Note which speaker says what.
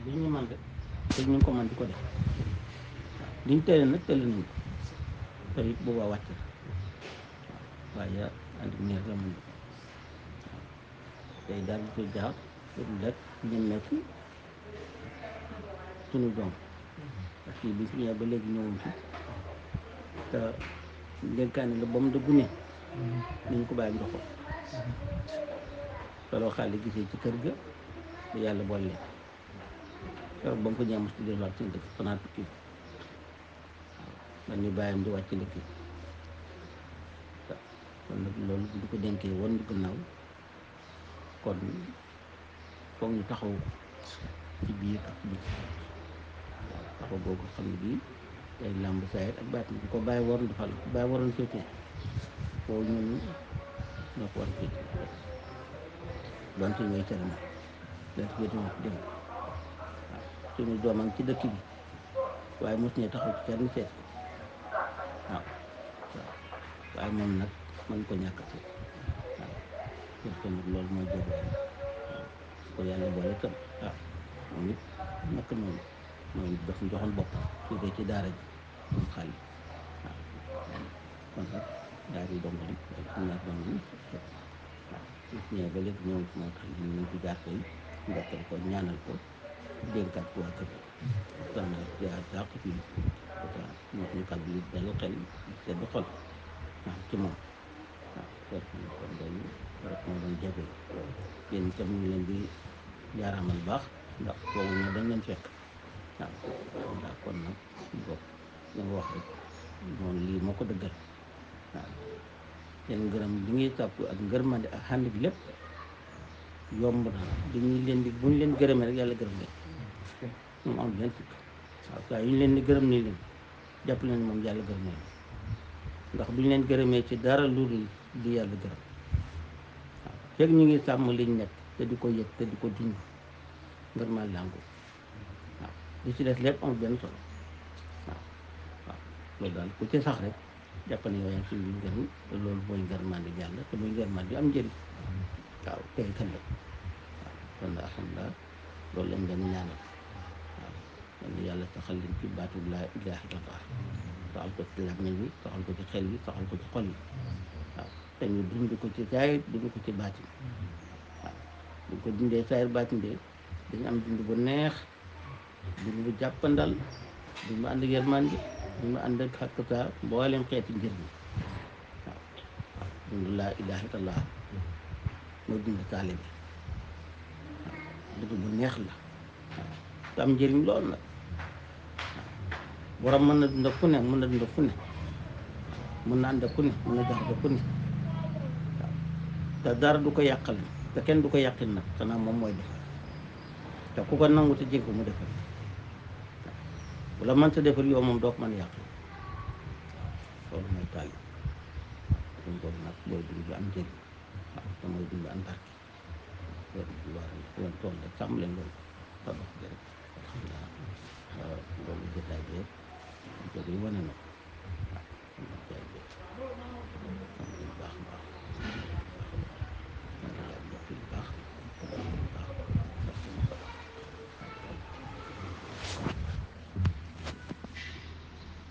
Speaker 1: li ñu man rek te ñu ngi ko man di ko def waaw liñ tële nag tële nañ ko te it boobaa wàcc na waaw waaye ànd ak neex la mun waaw tey daal di ko jaar pour lekk ñemmeeku sunu doom parce que bi fi ñëwee ba léegi ñëwuñ fi te dénkaane la ba mu dëggu ne nañ ko bàyyi ndoxam solo xaalis gisee ci kër ga te yàlla boole leen keroog ba mu ko ñëwee mos di delluwaat seen dëkk fanaa tukki waaw man ni bàyyam di wàcc liggéey kon nag loolu bu ñu ko dénkee woon gannaaw kon foog ñu taxaw ci biir ak ci biti waaw taxaw boobu xam ne bii day làmb saayir ak baat bi ko bàyyi waroon defal ko bàyyi waroon féetee foofu ñun ñoo ko war a féetee donte ñooy tere moom dañ féete ñu ko dénk waaw suñu doom a ngi ci dëkk bi waaye mos ñee taxaw ci kenn seet ko waaw waaw waaye moom nag mën ko ñàkk a seet waaw parce que nag loolu mooy jëriñ waaw ko yàlla boole tam ah moom it naka noonu moom it daf ñu joxoon boppam féetee ci daara ji moom xaalis waaw kon nag daara yi dong lañ suñu ñaar dong lañ waaw su ñëwee ba léegi ñëw moo tax ñu nañ ci jaar tey ndokkal ko ñaanal ko dénkaat ko waa kër kon nag jaar dàq fii waaw moo suñu kàddu yi dalu xel sedd xol waaw ci moom waaw kon kon loolu rek moo doon jéego yéen itam ñu ngi leen di jaaraamal baax ndax foofu ñu dañ leen fekk waaw ndax kon nag bopp li nga wax rek noonu lii moo ko dëggal waaw seen ngërëm li ngay sàkku ak ngërmande ak xànd bi lépp yomb na dañuy leen di bu ñu leen gërëmee rek yàlla gërëm leen moom am benn sikk waaw saa yu ñu leen di gërëm nii leen jàpp leen moom yàlla gërëm leen ndax bu ñu leen gërëmee ci dara lu dul di yàlla gërëm waaw fekk ñu ngi sàmm liñ nekk te di ko yëg te di ko dund ngërmaal làngu waaw li ci des lépp amul benn solo waaw waaw loolu daal ku ci sax rek jàpp ne yow yaa ngi suñu ngërëm te loolu mooy ngërmande yàlla te mooy ngërmande am njëriñ waaw tey kan la waaw kon nag alhamdulilah loolu lañ leen ñaanal waaw yal na yàlla saxal leen ci baatu laa ilaaha illallaah saxal ko ci làmmiñ bi saxal ko ci xel bi saxal ko ci xol bi waaw te ñu dund ko ci saayir dund ko ci baatin waaw bu ko dundee saayir baatin de dañu am dund bu neex dund bu jàppandal dund bu ànd ak yërmande dund bu ànd ak xàq saa mboolem xeeti njëriñ waaw waaw dund laa ilaaha illallaah mooy dund taale bi waaw dund bu neex la waaw te am njëriñ lool nag waaw borom mën na dund fu ne mën na dund fu ne mën na ànd fu ne mën na jax fu ne waaw te dara du ko yàqal te kenn du ko yàqin nag xanaa moom mooy defar te ku ko nangu te jég ko mu defar waaw bu la mënta defar yow moom doo ko mën a yàq waaw loolu mooy taal waaw dund boobu nag mooy dund bi am njëriñ waaw te mooy dund am barke loolu lu war a leen tool rek sàmm leen loolu te dox bi rek alhamdulilah loolu jotaay bi yëpp jóge yi wane na ko waaw